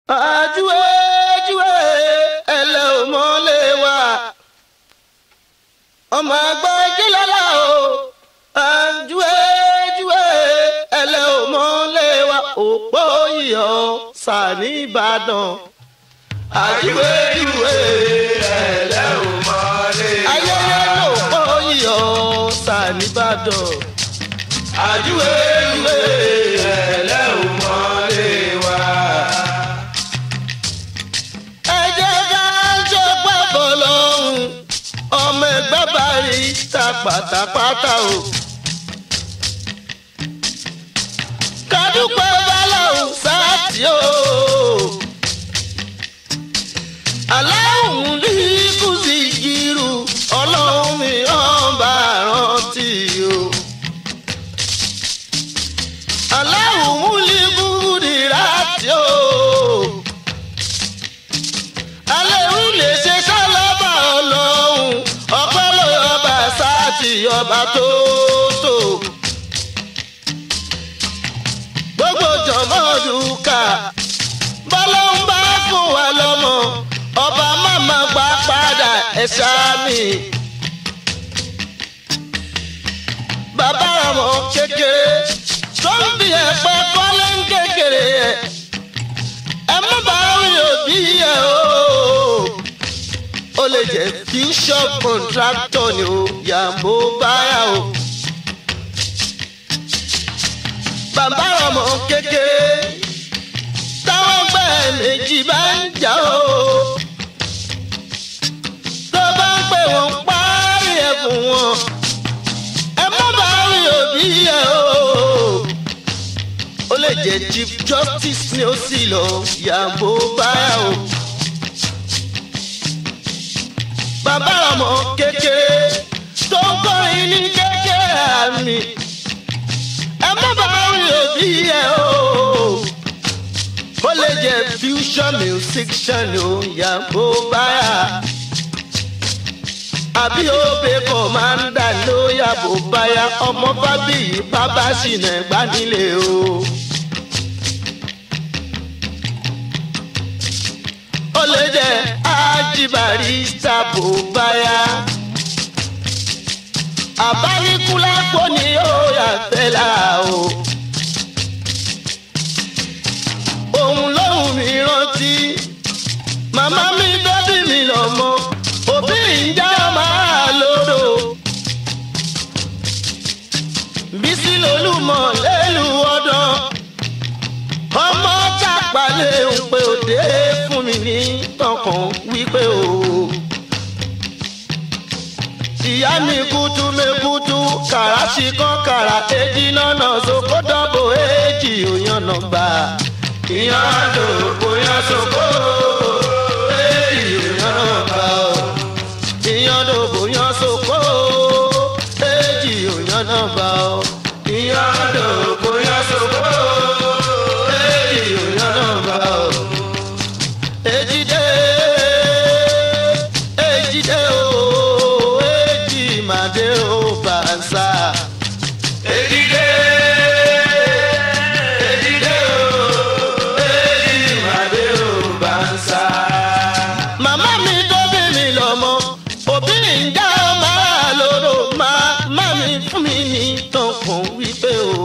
àjúwe júwe ẹlẹ́ ò mọ́lẹ̀ wá ọmọ àgbà jẹ́lọ́lá o àjúwe júwe ẹlẹ́ ò mọ́lẹ̀ wá òpó iyọ̀ sàní ìbàdàn àjúwe júwe ẹlẹ́ ò mọ́lẹ̀ wá ayẹyẹ lòpó iyọ̀ sàní ìbàdàn àjúwe júwe ẹlẹ́ ò mọ́lẹ̀ wá ẹ jẹ́ ká ṣe pàbọ̀ lọ́hùn ọmọ ẹgbẹ́ bá rí ta pátápátá o. kádùpẹ́ báláhùn sáàtì o. aláhùn ní kùsì jírù ọlọ́run mi hàn bá rántí o. aláhùn múlí búrúdì rántí o alẹ́rú lè ṣe sálábà ọlọ́run ọpẹ́ lọ́ba sáàtì ọba tó tó. gbogbo jọ̀mọ́ dùkà bọ́lá ń bá fún wa lọ́mọ ọba máma gbà padà ẹ̀ sáàmì. bàbá ọmọ kékeré tó ń bí ẹ̀pẹ́ kọ́lé ń kékeré ẹ̀ ẹ má bá rí òbí ẹ o. ó lè jẹ́ fusion contractor ni o yàgò báyà o. bàbá ọmọ kékeré táwọn gbẹ méjì bá ń jà o. tó bá ń pè wọ́n parí ẹ̀ fún wọn. ẹ má bá rí òbí ẹ o ó lè jẹ́ chief justice ni ó sì lọ yàgò báyà o. bàbá ọmọ kékeré tó ń kọrin ní kékeré àmì ẹ má bá rí òbí ẹ o. ó lè jẹ́ fusion musician o yàgò báyà. àbí òbí kò máa ń dà ló yàgò báyà ọmọ fábíyì bàbá ṣìnà ẹ̀gbá nílé o. ó lè jẹ́ ájíbàrí sábò báyà. àbáníkúlápó ni ó yà fẹ́lá o. òun lóhùn mi rántí màmá mi dọ́bí mi lọ́mọ òbí ìjà máa lòdò. bísí lolúmọ lẹ́lu ọdán ọmọ tàpálẹ̀ ń pe òde fún mi ní tọkàn wípé o. ìyá mi kútu mekutu kàràṣì kan kàrà èjì lọ́nà sókó dọ́bò èjì òyànnà gbà. ìyàndò bóyá sókó èjì òyànnà gbà o. ìyàndò bóyá sókó èjì òyànnà gbà o. ìyàndò bóyá sókó èjì òyànnà gbà o ejide ejide o eji made o bansa. ejide ejide o eji made o bansa. màmá mi tó bí mi lọ́mọ òbí ń já máa lóró màmá mi fún mi ní tọkàn wípé o.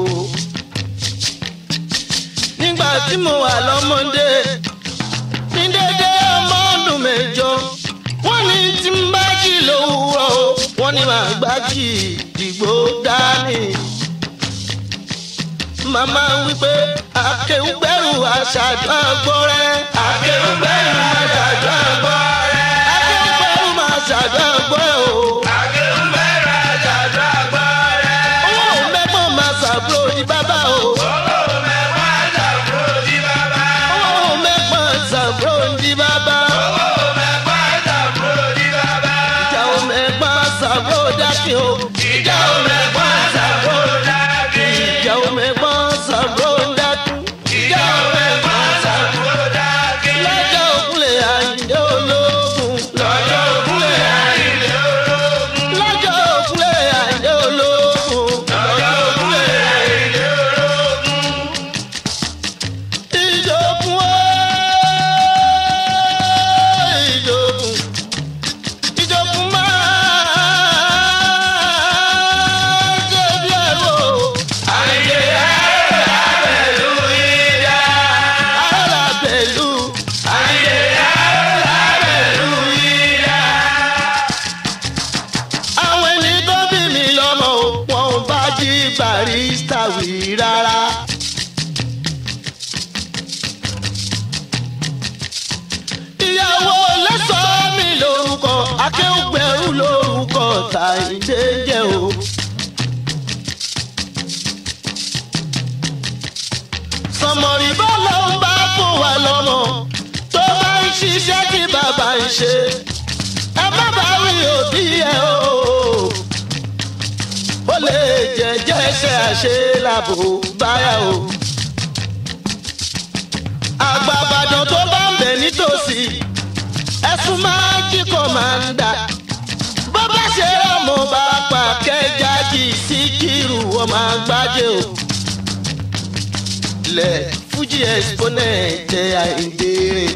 nígbà tí mo wà lọ́mọdé ní dédé ọmọ ọdún mẹ́jọ wọ́n ní tí ń bá jì lówùúrọ̀ o wọ́n ní màá gbá jì dìgbò dání. màmá wípé akéwùgbẹ́rù aṣáájú àgbọ̀rẹ́. akéwùgbẹ́rù aṣáájú àgbọ̀rẹ́. akéwùgbẹ́rù máa ṣáájú àgbọ̀rẹ́ o. akéwùgbẹ́rù aṣáájú àgbọ̀rẹ́. owó mẹ́gbọ́n máa ṣàbúrò ní bàbá o. owó mẹ́gbọ́n ṣàbúrò ní bàbá. owó mẹ́gbọ́n ṣàbúrò ní bàbá. owó mẹ́gbọ́n ṣàbúrò ní bàbá. ìjà ò mẹ́gbọ́n ṣàbúrò dákì o. ìjà ò mẹ́gbọ́n ṣàbúrò dákì. ìjà ò mẹ́gbọ́n ṣàbúrò dákì. ìjà ò mẹ́gbọ́n ṣàbúrò dákì. lọ́jọ́ ọ̀tá ìdè jẹ́ o. sọmọrì bá lọ ń bá fún wa lọ́mọ tó bá ń ṣiṣẹ́ tí bàbá ń ṣe ẹ má bá wí òbí ẹ o. ó lè jẹ́jẹ́ iṣẹ́ àṣelàbò báyà o. àgbàbàdàn tó bá ń bẹ̀ nítòsí ẹ̀sùn máa jí kọ̀mándà bó bá ṣe ọmọ bá pa kẹjájì sí kírù ọmọ àgbájé o. lẹ̀ fújì exponent àìdè.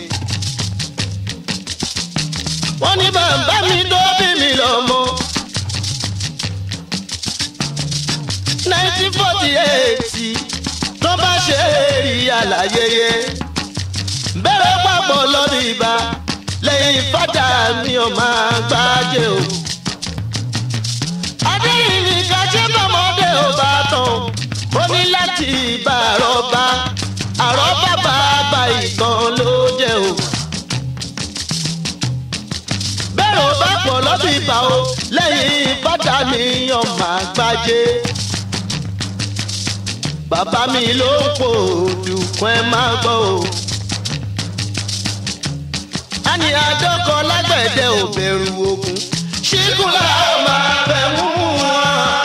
wọ́n ní bàbá mi tó bí mi lọ́mọ. nineteen forty eight tó bá ṣe èrì àlàyé bẹ̀rẹ̀ papọ̀ lọ́dún ìbá lẹ́yìn fada mi ò máa gbájé o. adéyìnbí kájé bọ́mọdé ò bá tán ó ní láti bá àrọ́bá àrọ́bá bàbá ìtàn ló jẹ́ o. bẹ́ẹ̀ ò bá pọ̀ lọ́dún ìbá o lẹ́yìn fada mi ò máa gbájé. bàbá mi ló ń pò dùkún ẹ máa gbọ́ o ní àdókò lágbẹ̀dẹ ò bẹ̀rù ogun ṣíkùlà ó máa bẹ̀ mú wọn.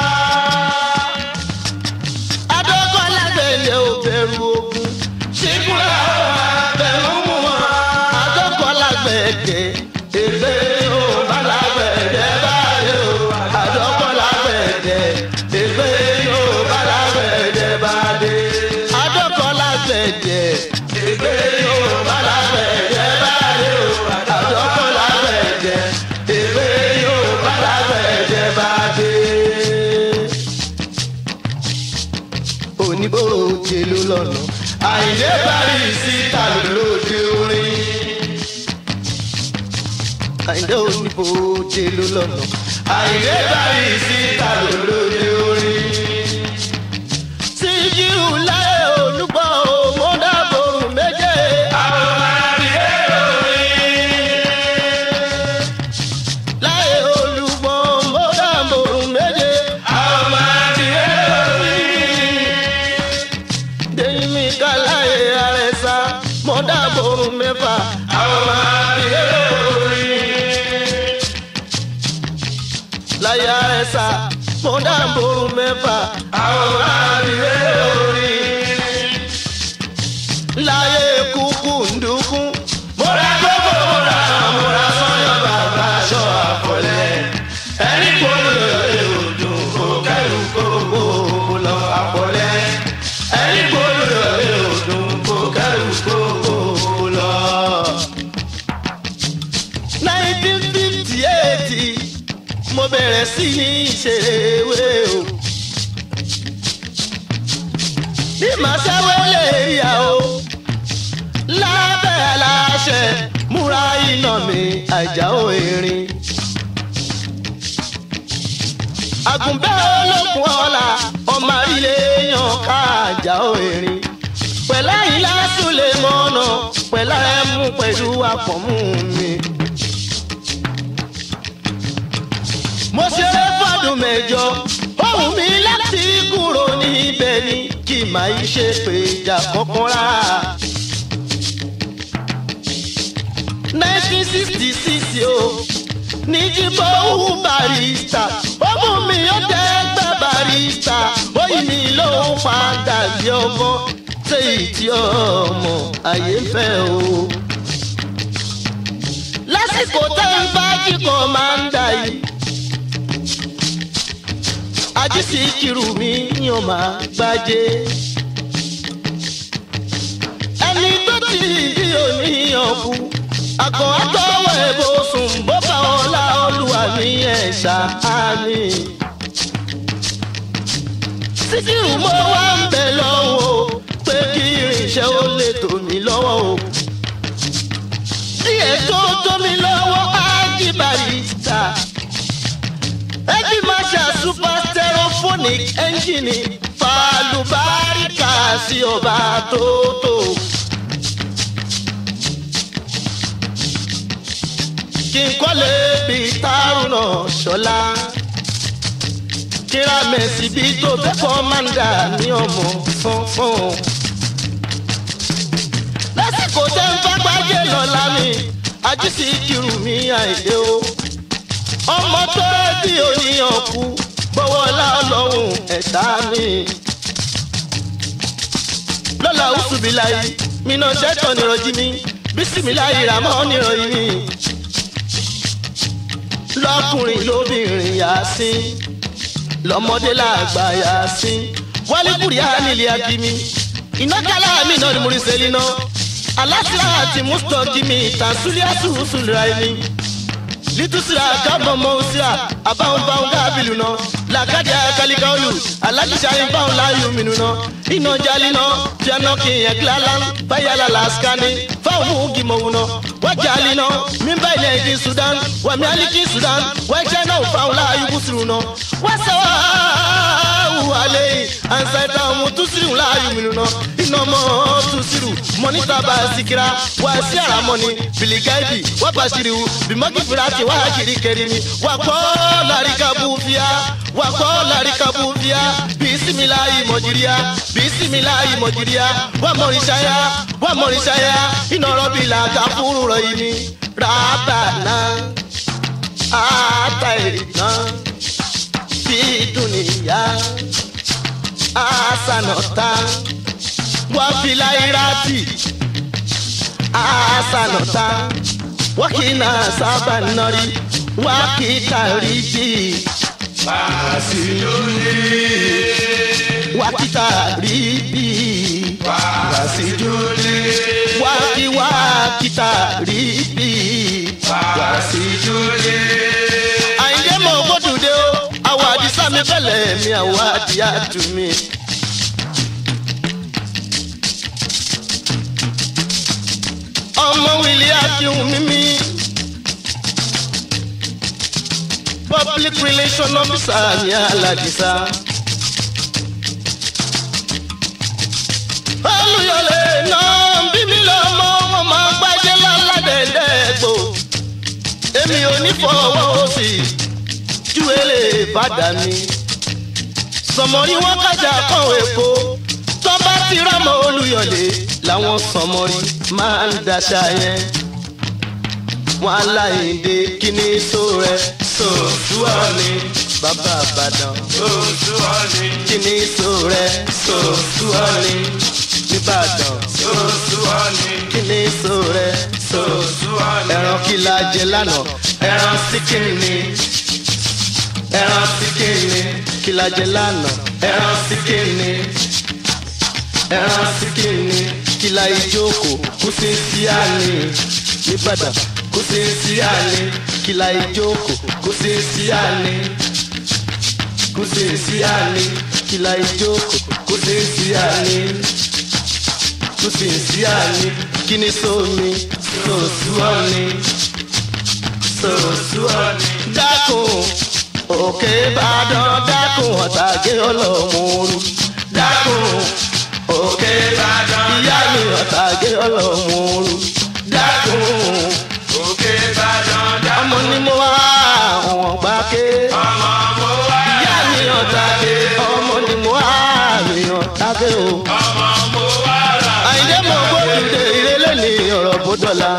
àdókò lágbẹ̀dẹ ò bẹ̀rù ogun ṣíkùlà ó máa bẹ̀ mú wọn. àdókò lágbẹ̀dẹ ègbé ó bá lágbẹ̀dẹ báyìí o. àdókò lágbẹ̀dẹ ègbé ó bá lágbẹ̀dẹ báyìí. àdókò lágbẹ̀dẹ ègbé ó bá lágbẹ̀dẹ báyìí o àdókò lágbẹ̀dẹ èwe yóò bá lágbẹ̀dẹ bá dé. oníbòrò jèlú lọ́nà àìdé parí síta lóde orin. àìdé oníbòrò jèlú lọ́nà àìdé parí síta lóde orin. síjú láyé olúgbọ́ òmùdàbòrò méje. àwọn máa rí èrò láyé olùgbọ́ mọ́dàmọ́rùn méje. àwọn máa di ẹ̀rí. dèmí ká láyé àrẹ̀sà mọ́dàmọ́rùn mẹ́fà. àwọn máa di ẹ̀rí. láyé àrẹ̀sà mọ́dàmọ́rùn mẹ́fà. àwọn máa di ẹ̀rí. láyé kúkú ndúkú. mọ́ra gbogbo mọ́ra mọ́ra sọ́yọ́ bàbá aṣọ àfọlẹ́. ẹni gbọ́dọ̀ lè dùn kó kẹ́rù kókó lọ àfọlẹ́. ẹni gbọ́dọ̀ lè dùn kó kẹ́rù kókó lọ. nineteen fifty eight mo bẹ̀rẹ̀ sí ní ìṣèwé o. bí màá ṣẹ́wé lè yà o lábẹ́ aláṣẹ múra iná mi àjàó erin. àgùnbẹ́ olókun ọ̀la ọmọ ilé yan ká àjàó erin. pẹ̀lá ìlà súlẹ̀ mọ́nà pẹ̀lá ẹ̀mú pẹ̀lú àpọ̀mú mi. mo ṣeré fọdún mẹ́jọ ohun mi láti kúrò níbẹ̀ ni kì máa ṣe pé ìjà kankan rárá. 1966 o ní jíbọ̀ òwú barista ọmọ mi ó dẹ́gbẹ́ barista oyin mi ló ń padà bí ọmọ ṣé ìdí ọmọ ayé ń fẹ́ o. lásìkò tẹ́ ń bá kíkọ́ máa ń dà yìí ajísí kiri mi yàn máa gbájé ẹni tó ti di òníyàn kú àgọ́ àtọwọ́ ẹ̀bọ sùn bó bá ọlá olúwa ní ẹ̀ṣá àmì. síkírù mo wá ń bẹ lọ́wọ́ pé kí irinṣẹ́ ó lè tò mí lọ́wọ́ o. díẹ̀ tó tó mi lọ́wọ́ ájí barista. ẹjí máa ṣe super stereophonic engine fàlùbáríkà sí ọba tó tó. kí n kọ́lé bí tárùnà ṣọlá kíra mẹ́sì bí tó fẹ́ kọ́mándà ní ọmọ fọ́nfọ́n. lásìkò tẹ́ ń fagbájé lọ́la mi ajísí kiri mi àìdè o. ọmọ tó bí oníyàn kú bọ́wọ́ láọlọ́hún ẹ̀dá mi. lọ́la ọ̀ṣùbìláyì mi náà ṣẹ́tọ̀ nírọ̀jí mi bísímìláyì ràmọ́ nírọ̀yìn mi. lọ́kùnrin lóbìnrin yá sí lọmọdé làgbà yá sí wálé kúrìá nílé akimi iná kálá mi náà ni mo rí sẹ́lí náà aláṣà àti mustaki mi tàṣúlẹ̀ àṣùṣùlẹ̀ ẹni litusira kábọ̀ mọ́ òsira àbáwọn báwọn kábìlù náà làkàdé àkàlíkàólù alájíṣàyìn báwọn láàyò mìíràn náà iná jálí náà fíànà kì í ẹ̀kílá lán fáyàlà làásìkánì fáwọn mú gìmọ̀wù náà wájàlí náà mímbà ilẹ̀ èdè sudan wàmí aliki sudan wájẹ́ náà fáwọn láàyò bùsùrù náà wàsáwà wàlẹ́ ansaita ọmọ tusiru láàyò mìíràn náà iná mọ́ tusiru mọ́nítà bá sikira wà sí àràmọ́ni bìlìgáìdì wà bàṣírí bìmọ́kì fìlàtì wà kiri kẹrìmì wà kọ́ làríkà bùfíà wà kọ́ làríkà bùfíà bisimilayi mọ̀jìríà bisimilayi mọ̀jìríà wà mọ̀rìṣáyà wà mọ̀rìṣáyà iná rọ́bì là káfúrú rọ̀ yìí ni rábànà àtàìrìnà fi dùnìyà àsànàtà wà fìlàyìrátì àsànàtà wákìnà sábà nọrí wákìtà rí bíi Wàásìjúlé. wákìtà rí bí Wàásìjúlé. wákì wákìtà rí bí. Wàásìjúlé. àyìnjẹ́ mọ̀ gbódùdé o àwọ̀ àdìsá mi fẹ́lẹ̀ mi àwọ̀ àdìyá tù mí. ọmọ wìlì akíhun mímí. public relation officer ní aládìsá. olùyọlé náà bí mi lọ́mọ wọn máa gbájẹ́ láládẹ́ẹ̀dẹ́gbò èmi ò ní fọwọ́ sí júwèlé bàdà mi. sọmọrí wọn kájà kan èpo tó bá ti rámọ olùyọlé làwọn sọmọrí máa ń daṣà yẹn. wọn aláìndé kíní só rẹ Sòtúwọ́ ni. bàbá àbàdàn Sòtúwọ́ ni. kíní só rẹ Sòtúwọ́ ni. nìbàdàn Sòtúwọ́ ni. kíní só rẹ Sòtúwọ́ ni. ẹran kí la jẹ lánàá Ẹran síkìrì ni. Ẹran síkìrì ni. kí la jẹ lánàá Ẹran síkìrì ni. ẹran síkìrì ni kí la ìjókòó kú sí sí àlè nìbàdàn kú sí sí àlè kí la ìjókòó kú sí sí àlè kú sí sí àlè kí la ìjókòó kú sí sí àlè kú sí sí àlè kí ni sómi sòsúọ́ ni sòsúọ́ ni dákun òkè ìbàdàn dákun ọ̀tàgé ọlọ́mọ̀ọ́rù dákun òkè Ìbàdàn ìyá mi ọ̀tàgé ọlọ́mọ̀ọ́rù dákun Òkè Ìbàdàn dá. ọmọ ni mo wá àwọn gbàké Ọmọ mo wá. ìyá mi ọ̀tàgé ọmọ ni mo wá mi ọ̀tàgé o. Ọmọ mo wá rà. àyìndé mo gbódùdé ìrẹ́lẹ̀ ní ọ̀rọ̀ bódọ́là.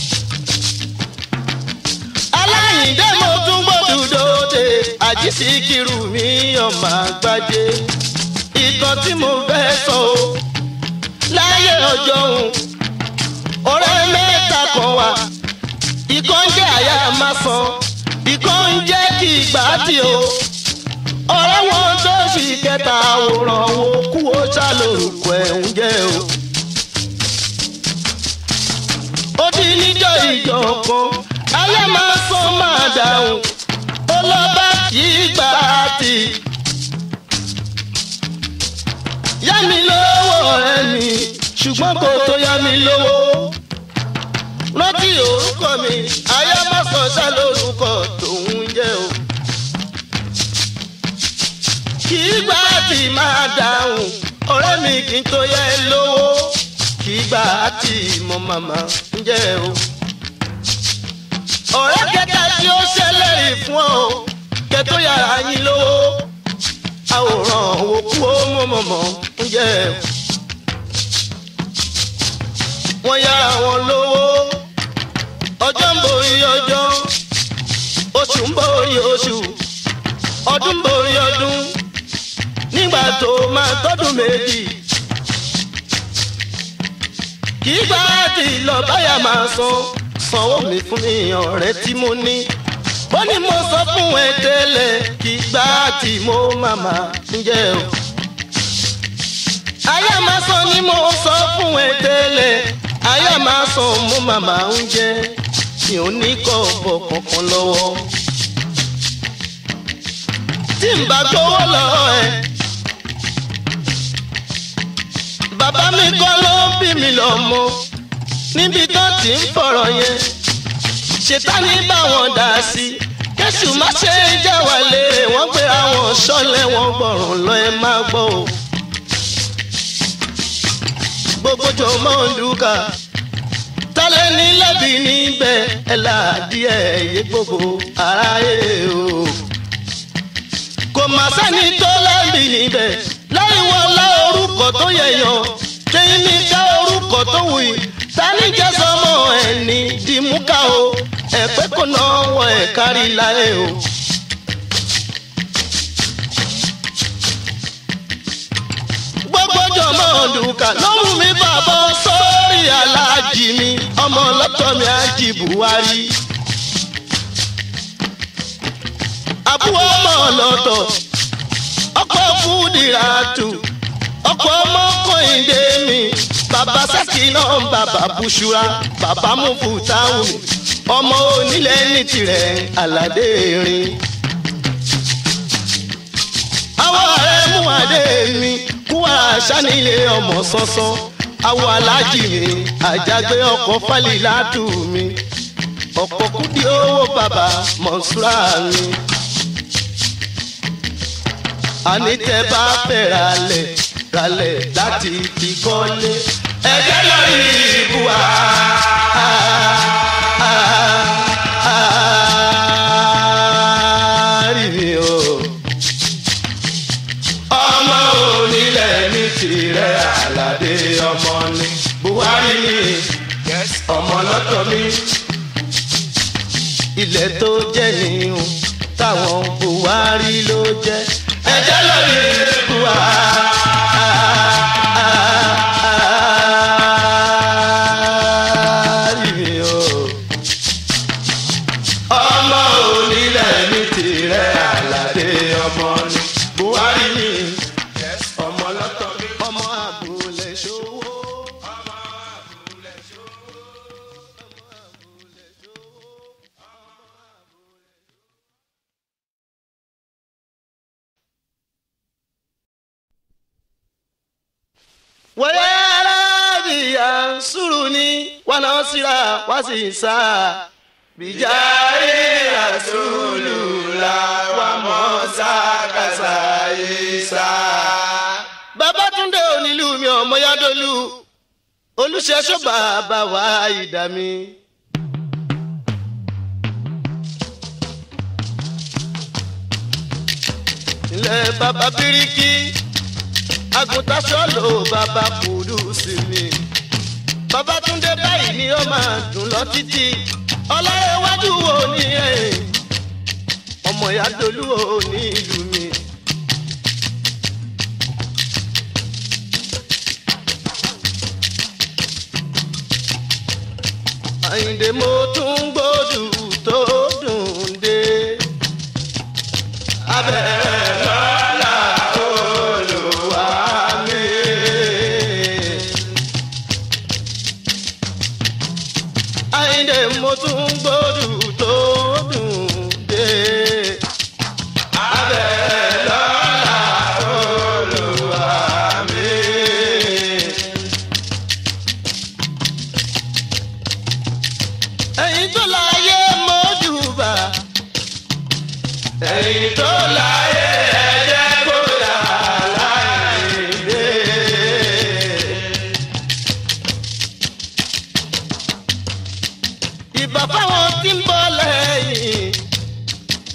aláyìndé mo tún gbódùdó de àjíṣí kiri mi ọmọ àgbájé. ìtàn tí mo fẹ́ sọ o láyé ọjọ́ òun ọ̀rẹ́ mẹ́ta kan wà ìkan ń jẹ́ àyà máa san ìkan ń jẹ́ kí ìgbà tí o ọ̀rẹ́ wọn tó fi kẹta àwòrán wo kú ó ṣàlòrùkọ ẹ̀ ń jẹ́ o. ó di níjọ́ ìjọ kan ayé máa sọ máa dáhùn ó lọ bá kí gbà á tì. yá mi lówó ọ̀rẹ́ mi ṣùgbọ́n kò tó yá mi lówó. rántí orúkọ mi ayé máa sọ ṣá lórúkọ tòun jẹ́ o. kì í gbà á tì máa dáhùn ọ̀rẹ́ mi kì í tó yẹ lówó kì í gbà á tì mọ màmá ń jẹ́ o ọ̀rẹ́ kẹta tí ó ṣẹlẹ̀ yìí fún ọ kẹtó yàrá yín lówó àwòrán òkú ó mọ̀mọ̀mọ̀ ń jẹ́ wọ́n yára wọn lówó ọjọ́ ń borí ọjọ́ oṣù ń borí oṣù ọdún ń borí ọdún nígbà tó máa tọ́dún méjì kì í gbà tí lọ báyà máa san sanwó mi fún mi ọ̀rẹ́ tí mo ní ó ní mo sọ fún ẹ tẹ́lẹ̀ kì í gbà tí mo màmá ń jẹ́ o ayé máa san ni mo sọ fún ẹ tẹ́lẹ̀ ayé máa san mo màmá ń jẹ́ mi ò ní kọ́ ọ̀bọ̀ kankan lọ́wọ́ tí n bá gbowó lọ́wọ́ ẹ. bàbá mi kọ́ ló bí mi lọ́mọ níbi tó ti ń fọ̀rọ̀ yẹn ṣètánì bá wọn dà sí kẹ́sù má ṣe é jẹ́ wà lérè wọ́n gbé àwọn ṣọ́lẹ̀ wọn gbọ̀rùn lọ ẹ má gbọ́ o. gbogbo jọ mọ́ ń dúkà tálẹ̀ ní lẹ́bi níbẹ̀ ẹ̀ láàdí ẹ̀ yé gbogbo aráyé o. kò má sẹ́ni tó lẹ́bi níbẹ̀ láì wọ́n lá orúkọ tó yẹ̀yàn kéyìn ní ká orúkọ tó wù yìí tani jẹ́ sọmọ ẹ̀ ní dìmúkà o ẹ̀pẹ́ kò náà wọ ẹ̀ kárí láyé o. gbogbo jọmọ dùkà lóhùn mi bàbá sórí aláàjì mi ọmọ ọlọ́tọ̀ mi àjì buhari. àbúrò ọmọ ọlọ́tọ̀ ọkọ̀ fúdìràtù ọkọ̀ ọmọ kọ́hìndé mi bàbá sẹ́kì náà bàbá bùṣúra bàbá mufutau mi ọmọ onílẹ̀ ní tirẹ̀ aládé rin. àwọn ọ̀rẹ́ mú adé mi kú àṣánilé ọmọ sánsán àwọn alájì mi àjàgbé ọkọ̀ fálilátù mi ọ̀pọ̀ kúdí owó bàbá mọ̀ṣúra mi àní tẹ bá fẹ́ ralẹ̀ ralẹ̀ láti fi kọ́lé. ẹ̀jẹ̀ lórí ibú wa. rí mi o. ọmọ onílẹ̀ ní tirẹ̀ àlàdé ọmọ ni buhari ni ọmọ lọ́tọ̀ mi. ilẹ̀ tó jẹ́ nìyẹn táwọn buhari ló jẹ́ ẹjẹ lórí ikú wa. ọmọ onílẹ̀ ní tirẹ̀ aládé ọmọ ni buhari ni ọmọ lọ́tọ̀ mi. ọmọ àbúlé ṣòwò. wẹ́rẹ́ bíyà sùrùní wà náà síra wá sí sá. bìjáde àtúlù la wà mọ́ sákàsá yìí sá. babatunde onílù mi ọmọ yádọlù olùṣẹ́ṣọ́ bàbá wa ìdá mi. ilẹ̀ bàbá bíríkì àgùntàṣọ́ ló bàbá kùdù sí mi. Babátúndé báyìí ni ó máa dùn lọ títí. Ọlárẹ̀wájú wo ni ẹ̀? Ọmọ ìyá Dolú wo ní ìlú mi? Àyìndé mo tún gbódù tó dùn dé. Abẹ́rẹ́ lọ́la olùwà mi. Àyìndé mo tún gbódù tó dùn dé. Abẹ́rẹ́ lọ́la olùwà mi. ẹ̀yin tó láyé mọ́júbà. ẹ̀yin tó láyé ẹ̀jẹ̀ kódà láìdé. ìbà fáwọn tí ń bọ̀ lẹ́yìn.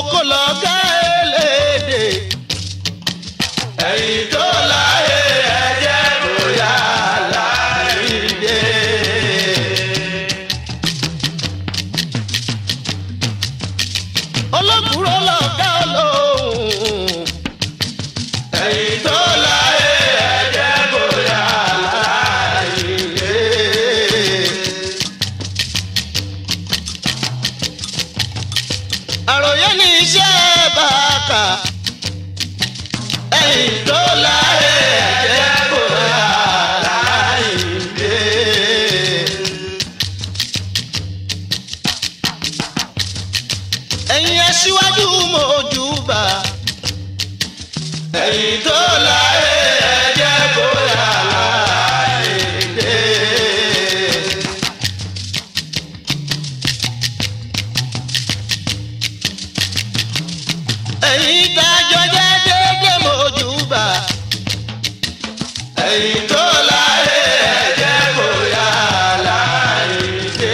kókó lọ́gá eléde. ẹ̀yin tó láyé ẹ̀jẹ̀ bóyá láìdé. olókùúrò lọ́gá olóhùn. ẹ̀yin tó láyé ẹ̀jẹ̀ bóyá láìdé. àròyé ní iṣẹ́ bàkà. ẹ̀yin tó láyé ẹ̀jẹ̀ bóyá láìdé. ẹ̀yin aṣíwájú mojúbà. ẹ̀yin tó láyé ẹ̀jẹ̀ bóyá láìdé. ẹ̀yin dájọ́ jẹ́ déédéé mojúbà. ẹ̀yin tó láyé ẹ̀jẹ̀ bóyá láìdé.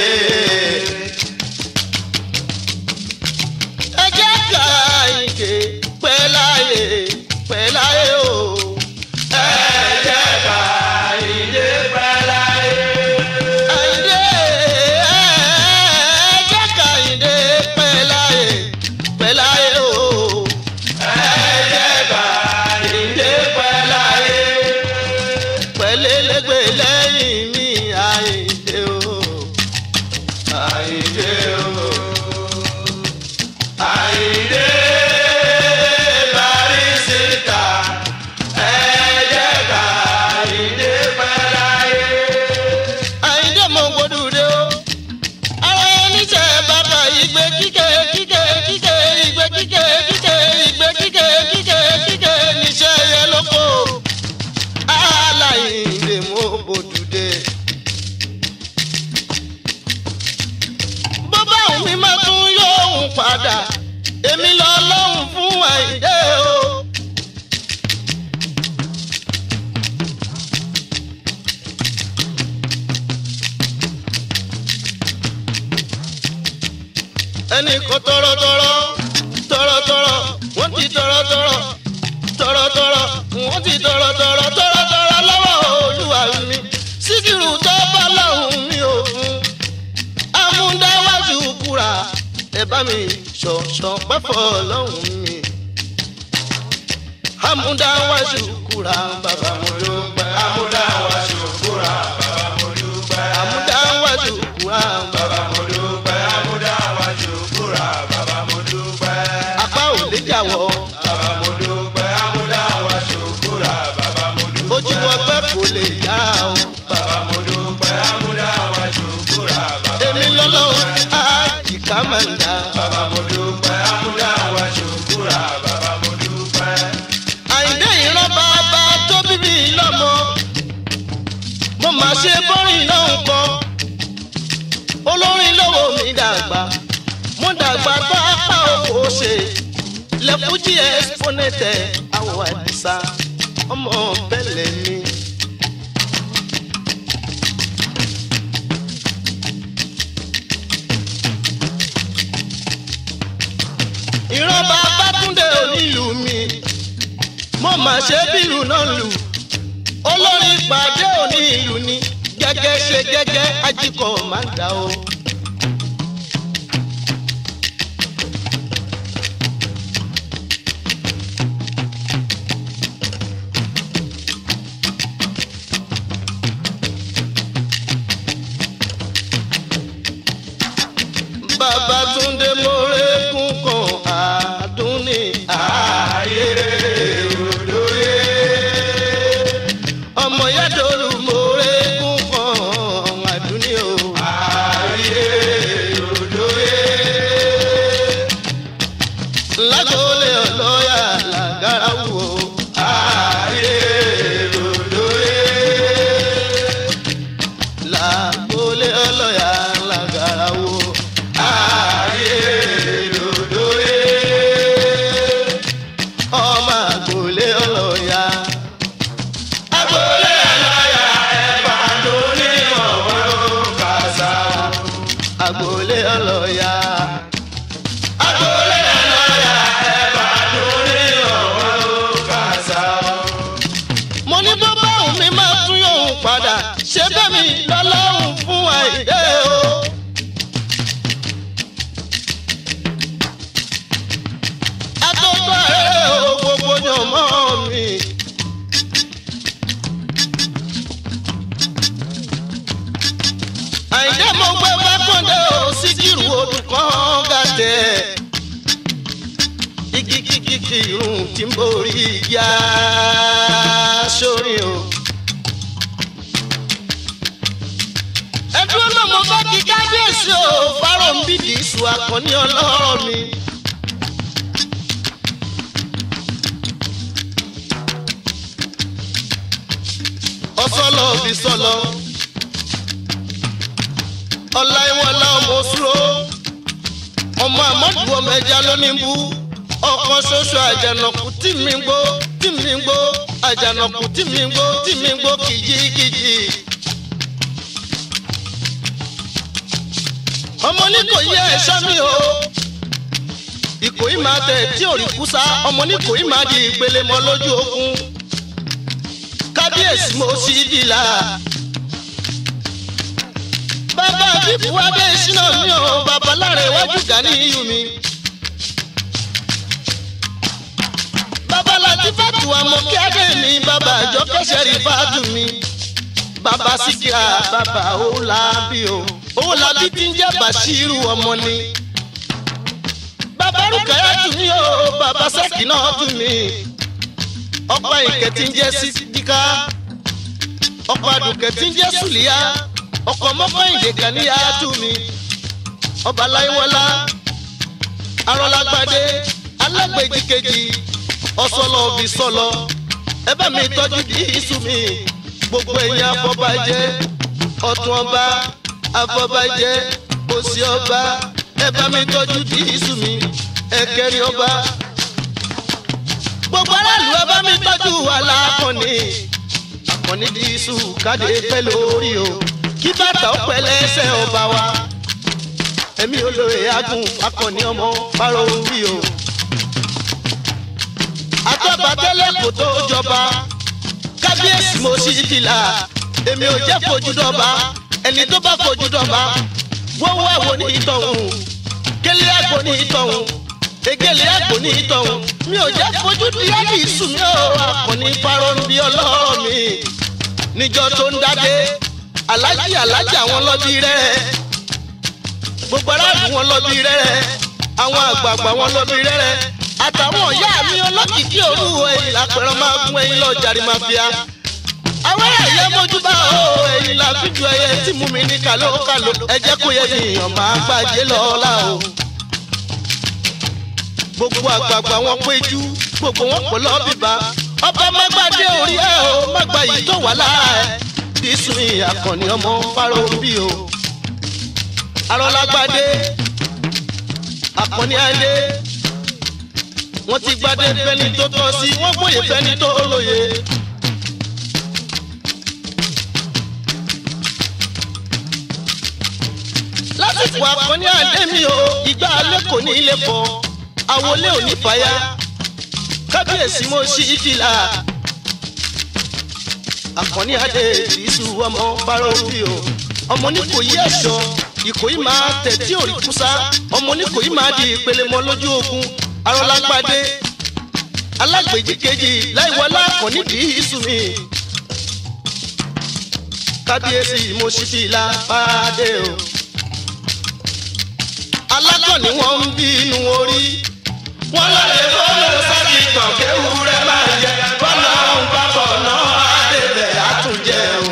ẹ jẹ́ ká ìké pẹ́ láyé pẹ́ láyé o. ẹ̀jẹ̀ ká ìdè pẹ́ láyé. Àyìndé ẹ jẹ́ ká ìdè pẹ́ láyé pẹ́ láyé o. ẹ̀jẹ̀ ká ìdè pẹ́ láyé. pẹ̀lẹ́lẹ́gbẹ̀ lẹ́yìn mi Àyìndé o. Àyìndé o. Àyìndé Bàrísítà. ẹ̀jẹ̀ ká ìdè pẹ́ láyé. Àyìndé mo gbódù dé o. ara ẹni tẹ bàbá ìgbé kíkẹ́ kíkẹ́ kíkẹ́ ìgbé kíkẹ́ kíkẹ́ ìgbé kíkẹ́ kíkẹ́ kíkẹ́ níṣẹ́ yẹn lóko. Àlàyìndé mo gbódù dé. bó bá òun mi máa tún yóò hùn padà èmi lọ lọ́hùn fún Àyìndé o. ẹnì kan tọrọtọrọ tọrọtọrọ wọ́n ti tọrọtọrọ tọrọtọrọ wọ́n ti tọrọtọrọ tọrọtọrọ lọ́wọ́ olúwa mi síkírù tó bá lọ́hùn mi ò fún amúndáwájú kúra ẹ bá mi ṣọ̀ṣọ̀ pẹ́fọ́ lọ́hùn mi amúndáwájú kúra bàbá mo dúpẹ́ Amúdáwá ṣòkúra bàbá mo dúpẹ́. amúndáwájú kúra bàbá Bàbá mo dúpẹ́. Amúdáwá ṣòkúra bàbá mo dúpẹ́. apá ò lè jàwọ́ Bàbá mo dúpẹ́. Amúdáwá ṣòkúra bàbá mo dúpẹ́. ojú ọgbẹ́ kò lè yá o. Bàbá mo dúpẹ́. Amúdáwá ṣòkúra bàbá èmi lọ́lọ́run àjìká máa ń dá. Bàbá mo dúpẹ́. Amúdáwá ṣòkúra bàbá mo dúpẹ́. àyìndé ìran bàbá tó bíbí lọ́mọ. mo máa ṣe bọ́rìn náà ń kọ́. olórin lọ́wọ́ mi dàgbà. mo dàgbà tó apá òkò ṣe. lẹ́fújì ẹ́sípọ́nẹ́tẹ̀ àwọ̀ àdìsá ọmọ bẹ́lẹ̀ mi. ìran bàbá túndé onílù mi mo mà ṣe bílù náà lù olórin pàdé onílù ni gẹ́gẹ́ ṣe gẹ́gẹ́ ajíkọ̀ máa ń dà o. bàbá túndé mórèkún kan àdúnní ààyè òdòyè ọmọ yàdòlù mórèkún kan àdúnní o. Ayé òdòyè. lágọ̀ọ́lẹ̀ ọlọ́yà làgàrà wò ó. Ayé òdòyè. lágọ̀ọ́lẹ̀ ọlọ́yà làgàrà wò ó. Ayé òdòyè. ọmọ àgọ̀ọ́lẹ̀ ọlọ́yà. Agbolé aláya ẹ̀bà tó ní ọ̀wọ́ kàṣà. àgọ̀ọ́lẹ̀ ọlọ́yà. Agbolé àyìndé mo gbé fákàndé o síkírù odù kan gàdẹ igi kíkìkì irun tí ń borí ìyá sórí o. ẹdúró náà mo bá kí kábíyèsí o fáró ń bìdì ìṣù àkànní ọlọ́rọ̀ mi. ọsọlọ bí sọlọ ọláìwọlá ọmọ òṣùrò ọmọ àmọdù ọmọ ẹja lónìbù ọkàn ṣoṣo àjànàkú tí mi ń gbó tí mi ń gbó àjànàkú tí mi ń gbó tí mi ń gbó kìjikìji. ọmọ ní kò yẹ ẹ̀ṣọ́ mi o ìkòyí máa tẹ̀ tí ò rí kúsá ọmọ ní kòyí máa di ìpele mọ́ lójú ogun kábíyèsí mo sì dìlà. bàbá bíbu adé ìṣúná mi ò bàbá lára iwájú gani iyù mi. bàbá láti fàtú àmọ́ kí adé mi bàbá àjọ kẹsẹ̀ rí fàtú mi. bàbá síkírà bàbá òwúlàbí o òwúlàbí tí ń jẹ́ bàṣírù ọmọ ni. bàbá rúkàyà tù mí o bàbá sẹ́kì náà tù mí ọ̀pá ìkẹ́ tí ń jẹ́ sídíkà ọ̀pá àdùkẹ́ tí ń jẹ́ sùlíyà ọkọ̀ mọ́kọ́ ìdèkà ní yàtú mi ọba láyéwọlá arọlágbádé alágbèjìkejì ọsọlọ òbí sọlọ ẹ bá mi tọ́jú bí iṣu mi gbogbo ẹ̀yin afọbajẹ ọ̀tún ọba afọbajẹ òsì ọba ẹ bá mi tọ́jú bí iṣu mi ẹ̀kẹrin ọba gbogbo aráàlú ẹ bá mi tọ́jú alákọ̀ọ́ni àkànní dísù káde pẹ́ lórí o kí bàtà ó pẹ́ lẹ́sẹ̀ ọba wa èmi olóye agùn akọni ọmọ fáró wí o. àtọ́ba tẹ́lẹ̀ kò tó jọba kábíyèsí mo sì dìlà èmi ò jẹ́ fojú dọ́ba ẹni tó bá fojú dọ́ba wọ́wọ́ àwo ní ìtọ̀hún kélé àgbo ní ìtọ̀hún egele àgbo ní ìtọ̀hún mi ò jẹ́ fojú díẹ̀ ní ìsùn mi ò akọni fáró ń bí ọlọ́rọ̀ mi níjọ́ tó ń dádé alájì alájì àwọn lọ́bí rẹ̀ gbogbo aráàlú wọn lọ́bí rẹ̀ àwọn àgbààgbà wọn lọ́bí rẹ̀ àtàwọn ọ̀yá mi ọlọ́kìkí òru ẹ̀yìn lápẹ̀rẹ̀ máa gún ẹ̀yìn lọ jàre máa fìyà. àwọn ẹ̀yẹ mójúbà ó ẹ̀yìn la fi ju ẹyẹ tí mú mi ní kàlókàló ẹ jẹ́ kó yẹ èèyàn máa gbàjẹ́ lọ́la o. gbogbo àgbààgbà wọn péjú gbogbo wọn pọ̀ lọ́bìbá ọba mágbàdé orí ẹ̀ o mágbà yìí tó wà lára ẹ̀ dísùn ìyàkànnì ọmọ fáró bí o. arọ́lágbádé àkànní adé wọ́n ti gbadé fẹ́ni tó tọ́ sí wọ́n gbòye fẹ́ni tó lóye. lásìkò àkànní adé mi o ìgbà alẹ́ kò ní ilé fọ àwọlé ò ní fàyà kábíyèsí mo ṣí ìfìlà àkànní adé ìrísù ọmọ fáróbì o ọmọ ní kò yí ẹ̀ṣọ́ ìkòyí máa tẹ̀ tí ò rí kúsá ọmọ ní kò yí máa di ìpele mọ́ lójú ogun arọlágbádé alágbèjì kejì láìwọlá àkànní ìrísù mi kábíyèsí mo ṣí fìlà fàdé o alákọ̀ọ́ni wọn ń bínú orí wọn lọ lè fọwọ́ sábì tàn kéwù rẹ máa jẹ bọ́lá ń bá bọ̀ náà àdébẹ̀ àtúnjẹun.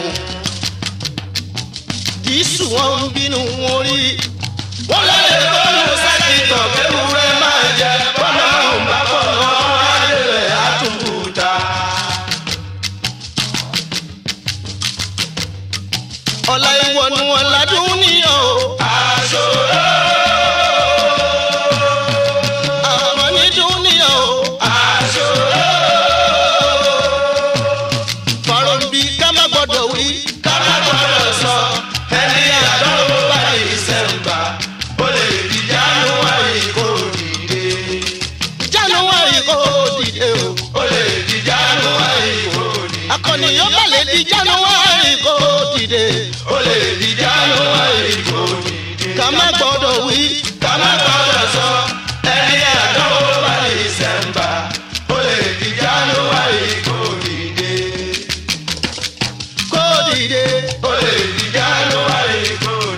Jésù wọn ń bínú orí wọn lọ lè fọwọ́ sábì tàn kéwù rẹ máa jẹ bọ́lá ń bá bọ̀ náà àdébẹ̀ àtúnbùtà. ọ̀la ìwọ̀nù ọ̀làdún níyàn o. àṣọrò. àwọn onídùn níyàn o. àṣọrò. fọ̀rọ̀ ń bí ká má gbọ́dọ̀ wí. ká má gbọ́dọ̀ sọ. ẹni àdánwò bá lè sẹ́ńbà. ó lè di January kò dìde. January kò dìde o. ó lè di January kò dìde. akọni yóò bá lè di January kò dìde. ó lè di January kò dìde. ká má gbọ́dọ̀ wí. ká má gbọ́dọ̀ sọ. ẹni àdánwò bá lè sẹ́ńbà. ó lè di January kò dìde. kò dìde. ó lè di January kò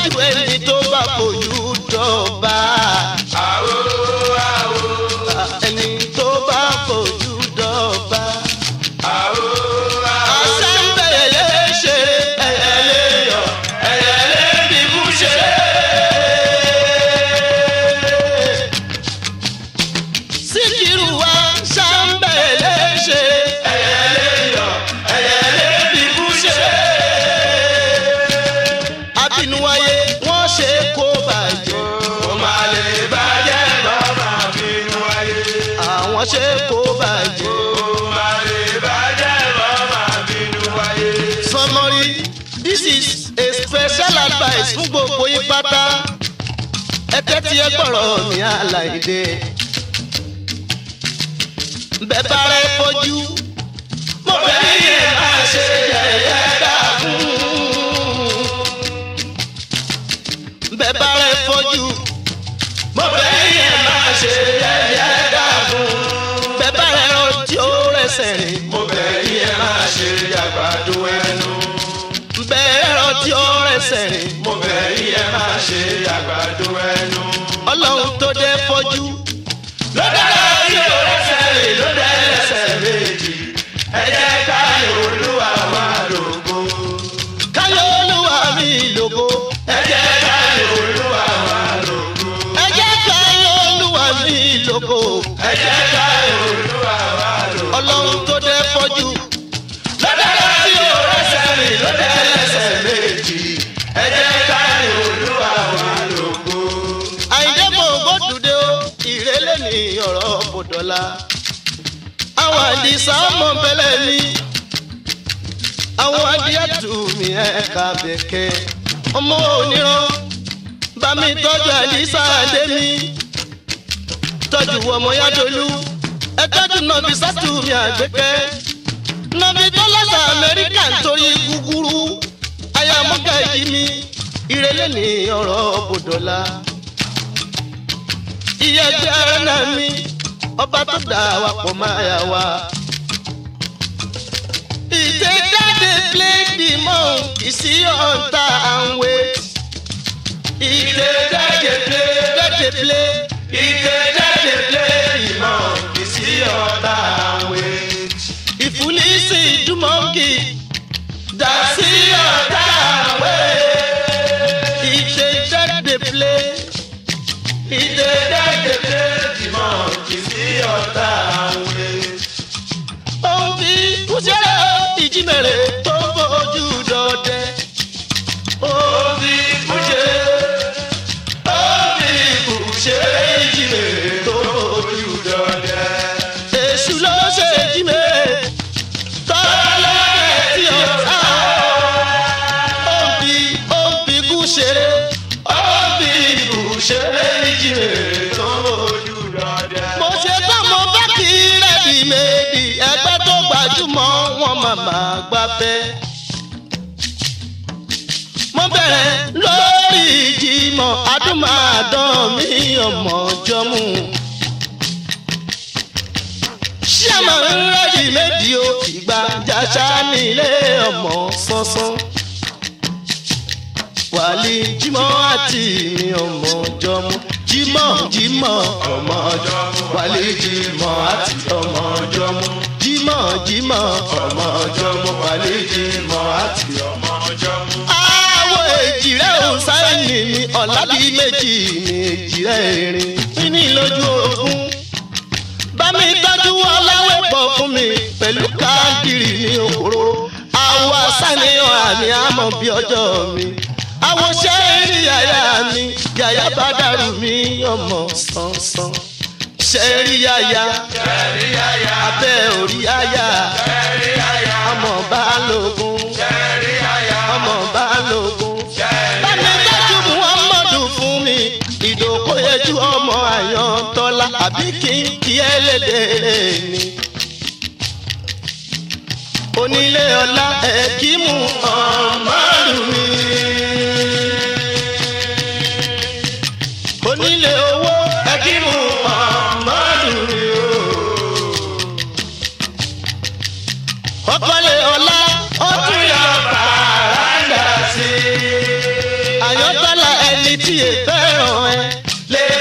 níwájú ẹni tó bá fojú dọ̀ba. àwo àwo ẹni tó bá fojú dọ̀ba. àwo àwo. àṣà ń bẹ̀rẹ̀ léṣe ẹ̀yẹ lè yọ ẹ̀yẹ lè bíbú ṣe. síkírù wa ṣà ń bẹ̀rẹ̀ léṣe ẹ̀yẹ lè yọ ẹ̀yẹ lè bíbú ṣe. àbínúwáyé wọ́n ṣe kó bàjẹ́. Ó máa lè bàjẹ́ lọ́mọ bínú ayé. àwọn ṣe kó bàjẹ́. Ó máa lè bàjẹ́ lọ́mọ bínú ayé. Summary this is a special advice fún gbogbo yín pátá. Ẹ tẹ́tí ẹ gbọ́rọ̀ mi àlàyé. Bẹ́ẹ̀ bá rẹ fojú. Mo fẹ́ ní yẹn máa ṣe yẹ̀yẹ́ dàgún. Bẹ́ẹ̀ bá rẹ fojú. Mo fẹ́ ní yẹn máa ṣe yẹ̀yẹ́ dàgún. Bẹ́ẹ̀ bá rẹ ọtí ó rẹsẹ̀ rìn. Mo bẹ̀ yín ẹ máa ṣe àgbàdo ẹnu. Bẹ́ẹ̀ ọtí ó rẹsẹ̀ rìn. Mo bẹ̀ yín ẹ máa ṣe àgbàdo ẹnu. ọlọ́run tó dé fọ́jú. Ló dára tí o rẹsẹ̀ rè ló dẹ́ lẹ́sẹ̀ méjì. Ẹ jẹ́ ká olúwa wá lógo. káyọ̀ olúwa mi lògo. Ẹ jẹ́ ká olúwa wá lógo. ẹ jẹ́ káyọ̀ olúwa mi lògo. Ẹ jẹ́ ká olúwa wá lógo. ọlọ́run tó dé fọ́jú. Ló dára tí o rẹsẹ̀ rè ló dẹ́ lẹ́sẹ̀ méjì. Ẹ jẹ́ ká olúwa wá lógo. àyìndé mò ń gbódùdé o ìrẹ́lẹ̀ ní ọ̀rọ̀ bòdọ́lá. àwọn àdìsá ọmọ bẹ́lẹ̀ mi. àwọn adíyàtú mi ẹ̀ka bẹ̀kẹ́. ọmọ oníran bá mi tọ́jú àdìsá adé mi. tọ́jú ọmọ yádolú ẹ tọ́jú nọ̀bì sátú mi àgbẹ̀kẹ́. nọ̀bì tó lọ́sà amẹ́ríkà nítorí gúgúrú. ayámúgà yìí mi ìrẹ́lẹ̀ ní ọ̀rọ̀ bòdọ́lá iye ẹgbẹ́ ara náà mi ọba tó dà wá pọ̀ máa yà wá. ìdè dáde play the monkey sí ọ̀ǹtà and wait. ìdè dáde play dáde play. Ìdè jáde lé ìmọ̀ ìsí ọ̀tá àwẹ̀. ìfúnisì dùmọ̀ǹkì dà sí ọ̀ǹtà and wait. ìdè dáde play. ìdè dáde play. ìmọ̀ ìsí ọ̀tá àwẹ̀. òun fi kúṣẹ́rẹ́ ìjímẹ̀rẹ̀ tó fojú dọdẹ. ó fi kúṣẹ́rẹ́ ó fi kúṣẹ́rẹ́ ìjímẹ̀rẹ̀ tó fojú dọdẹ. èṣù ló ṣe ìjímẹ̀rẹ̀ tọ́lọ́dẹ tí ó sá. ó fi ó fi kúṣẹ́rẹ́ ó fi kúṣẹ́rẹ́ ìjímẹ̀rẹ̀ tó fojú dọdẹ. mo ṣe tán mo bá kí rẹ́dì méjì ẹgbẹ́ tó gbajúmọ̀ wọn màmá gbafẹ́. mo bẹ̀rẹ̀ lórí ìjìmọ̀ adúmáàdán mi ọmọ jọmú. ṣé àmọ́ rẹ́dì méjì o ìgbà jàṣà nílé ọmọ sánsán. wàlí jímọ̀ àti mi ọmọ jọmú jímọ̀ jímọ̀ ọmọ jọmú wàlí jímọ̀ àti ọmọ jọmú jímọ̀ jímọ̀ ọmọ jọmú wàlí jímọ̀ àti ọmọ jọmú. àwọ̀ èjìrẹ́ òsáìnì mi ọ̀làbí méjì mi èjìrẹ́ erin kíní lójú ogun bá mi tọ́jú ọláwẹ̀ pọ̀ fún mi pẹ̀lú káàdìrì ní òkúrò àwọ̀ àṣàníyàn àmì àmọ̀ bí ọjọ́ mi àwọn ṣẹ́ẹ̀rì yàyà mi yàyà bá dàrú mi ọmọ sánsan ṣẹ́ẹ̀rì yàyà Ẹ̀rí àyà, abẹ́ orí yàyà ẹ̀rí àyà, ọmọ balógun ẹ̀rí àyà, ọmọ balógun ẹ̀rí bámi dájú muhammadu fún mi ìdókòyẹjú ọmọ àyàntọ́lá àbí kí n kí ẹ lédè ni. onílé ọlá ẹ̀kímù ọ̀mọ́rù mi. onílé owó ẹ̀kímù ọ̀mọ́rù mi o. ọkọlé ọlá ó tún yọ bàrádà sí i. àyàntọ́lá ẹni tí è fẹ́ràn ẹ. lè